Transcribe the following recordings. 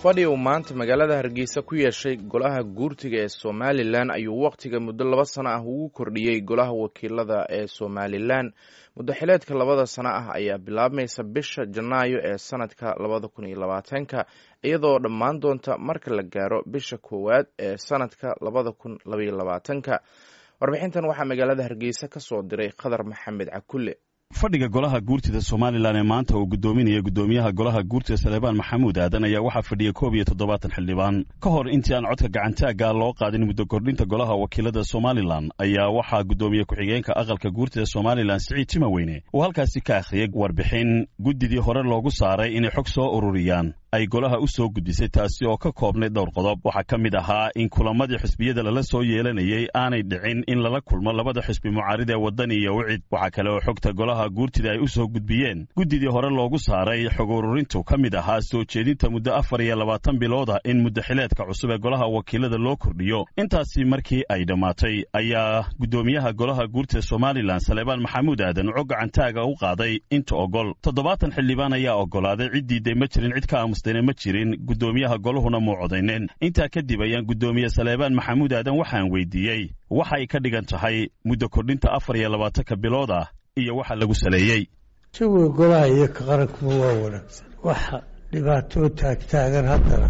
fadhi uu maanta magaalada hargeysa ku yeeshay golaha guurtiga ee somalilan ayuu wakhtiga muddo laba sano ah ugu kordhiyey golaha wakiilada ee somalilan muddo xileedka labada sano ah ayaa bilaabmaysa bisha janaayo ee sanadka labada kun iyo labaatanka iyadoo dhammaan doonta marka la gaaro bisha koowaad ee sanadka labada kun labaiyo labaatanka warbixintan waxaa magaalada hargeysa ka soo diray khadar maxamed cakulle fadhiga golaha guurtida somalilan ee maanta uu gudoominaya gudoomiyaha golaha guurtida saleebaan maxamuud aadan ayaa waxaa fadhiyay koob iyo toddobaatan xildhibaan ka hor intii aan codka gacantaagga loo qaadin muddo kordhinta golaha wakiilada somalilan ayaa waxaa gudoomiye ku-xigeenka aqalka guurtida somalilan siciid timaweyne uu halkaasi ka akhriyay warbixin guddidii hore loogu saaray inay xog soo ururiyaan ay golaha u soo gudbisay taasi oo ka koobnay dhowr qodob waxaa ka mid ahaa in kulamadii xisbiyada lala soo yeelanayay aanay dhicin in lala kulmo labada xisbi mucaarid ee wadani iyo wicid waxaa kale oo xogta golaha guurtida ay u soo gudbiyeen guddidii hore loogu saaray xog ururintu ka mid ahaa soo jeedinta muddo afar iyo labaatan bilooda in muddo xileedka cusub ee golaha wakiilada loo kordhiyo intaasi markii ay dhammaatay ayaa guddoomiyaha golaha guurtida somalilan saleebaan maxamuud aadan cog gacantaaga u qaaday inta ogol toddobaatan xildhibaan ayaa ogolaaday ciddiiday ma jirin cid ka aamusdayna ma jirin guddoomiyaha goluhuna muu codayneen intaa kadib ayaan guddoomiye saleebaan maxamuud aadan waxaan weydiiyey waxay ka dhigan tahay muddo kordhinta afar iyo labaatanka bilood ah iyo waxa lagu saleeyey jawiga golaha iyo ka qarankuba waa wanaagsan waxa dhibaatoo taagtaagan haddana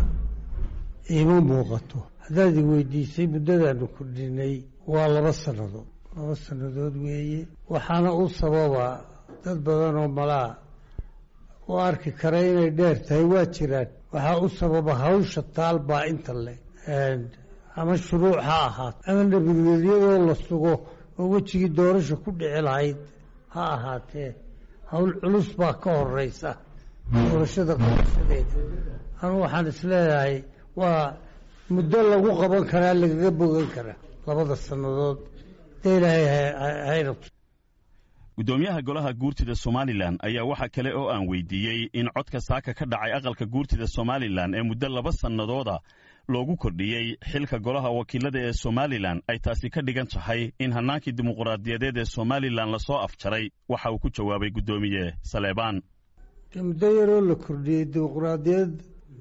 iima muuqato haddaad i weydiisay muddadaanu kordhinay waa laba sannadood laba sannadood weeye waxaana u sababaa dad badan oo malaa u arki kara inay dheer tahay waa jiraan waxaa u sababa hawsha taal baa inta le ama shuruuc ha ahaato ama nabadgelyadoo la sugo oo wejigii doorasha ku dhici lahayd ha ahaatee hawl culus baa ka horeysa doorashada qabashadeeda anu waxaan isleeyahay waa muddo lagu qaban karaa lagaga bogan karaa labada sannadood dee ilaahay hayna guddoomiyaha golaha guurtida somalilan ayaa waxaa kale oo aan weydiiyey in codka saaka ka dhacay aqalka guurtida somalilan ee muddo laba sannadooda loogu kordhiyey xilka golaha wakiilada ee somalilan ay taasi ka dhigan tahay in hannaankii dimuqraadiyadeed ee somalilan lasoo afjaray waxa uu ku jawaabay guddoomiye saleebaan muddo yaroo la kordhiyey dimuqraadiyad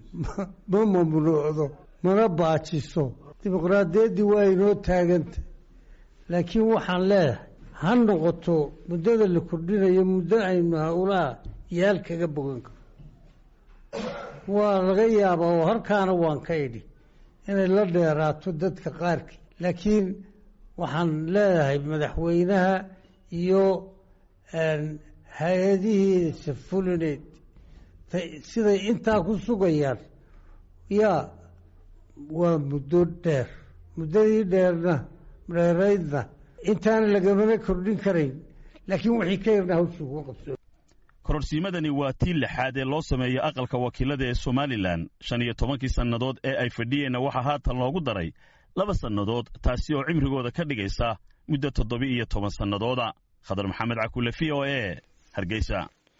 ma mamnuucdo mana baajiso dimuqraadiyaddii waa inoo taaganta laakiin waxaan leedahay ha noqoto muddada la kordhinayo muddo aynu howlaha yaal kaga bogan karo waa laga yaabaa oo halkaana waan ka idhi inay la dheeraato dadka qaarkii laakiin waxaan leedahay madaxweynaha iyo hay-adihiisa fulineed siday intaa ku sugayaan yaa waa muddo dheer muddadii dheerna dheeraydna intaana lagamana kordhin karayn laakiin wixii ka yarna hawshii kuga qabso kororsiimadani waa tii lixaad ee loo sameeyey aqalka wakiilada ee somalilan shan iyo tobankii sannadood ee ay fadhiyeenna waxaa haatan loogu daray laba sannadood taasi oo cimrigooda ka dhigaysa muddo toddoba iyo toban sannadooda khadar maxamed cakule v o e hargeysa